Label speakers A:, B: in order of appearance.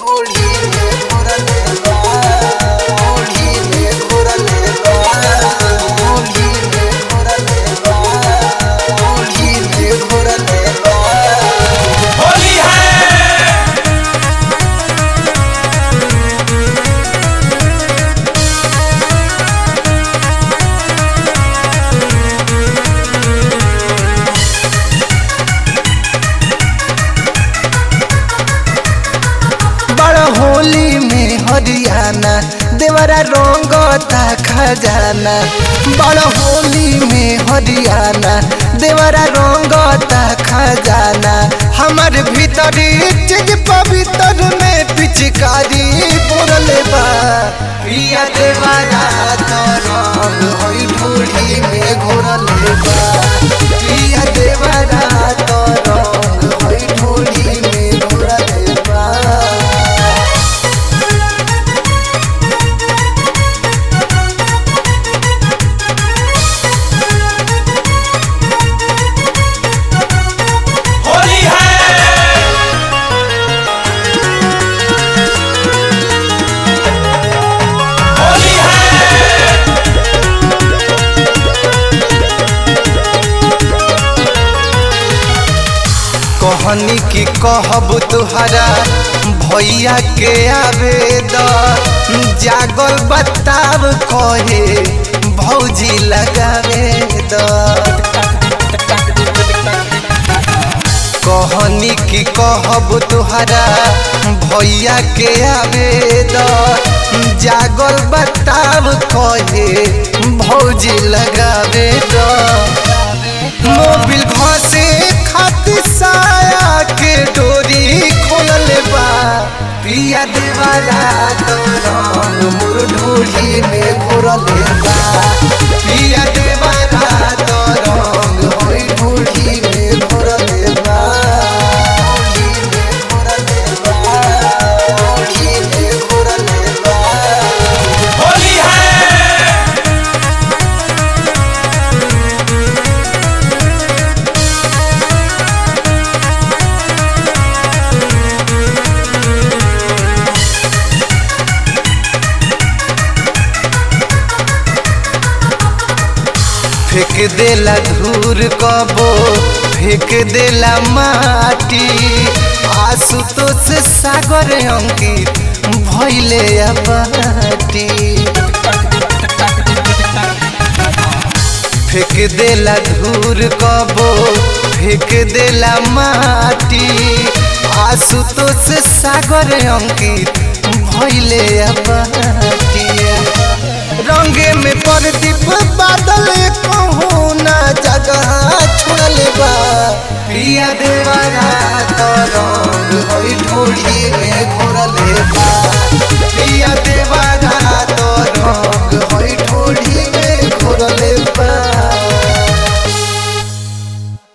A: ढोली में घोरले बा ढोली में घोरले बा ढोली में घोरले बा ढोली में घोरले बा
B: होली है
A: बड़ होली में हरियाणा देवरा रंगता खजाना बड़ होली में हरियाणा देवरा रंगता खजाना हमार भीतरी चीज पवित्र में पिचकारी पुरले बा पिया देवरा तो रंग होई ढोली में घोरले बा पिया देवरा तो रंग होई ढोली में घोरले बा
B: होली है होली है
A: कहनी की कहब तुहरा भैया के आवेदन जागल बताब कहे भौजी लगावे दर कहनी की कहब तुहरा भैया के आवेदन जागल बताब कहे भौजी लगावे दर मोबिल घसे खातिर साया के डोरी खोलल बा पिया देवारा तो रंग मोर ढोली में घोरल बा पिया देवारा तो रंग होई ढोली में घोरल बा ढोली में घोरल बा ढोली में घोरल बा
B: होली है
A: फेंक देला धूर कबो फेंक देला माटी आशुतोष सागर अंकित भैले अबाटी फेंक देला धूर कबो फेंक देला माटी आशुतोष सागर अंकित भैले अबाटी रंगे में प्रदीप बादल कहूँ ना जगह छोड़ले बा पिया देवरा तो रंग होई ढोली में घोरले बा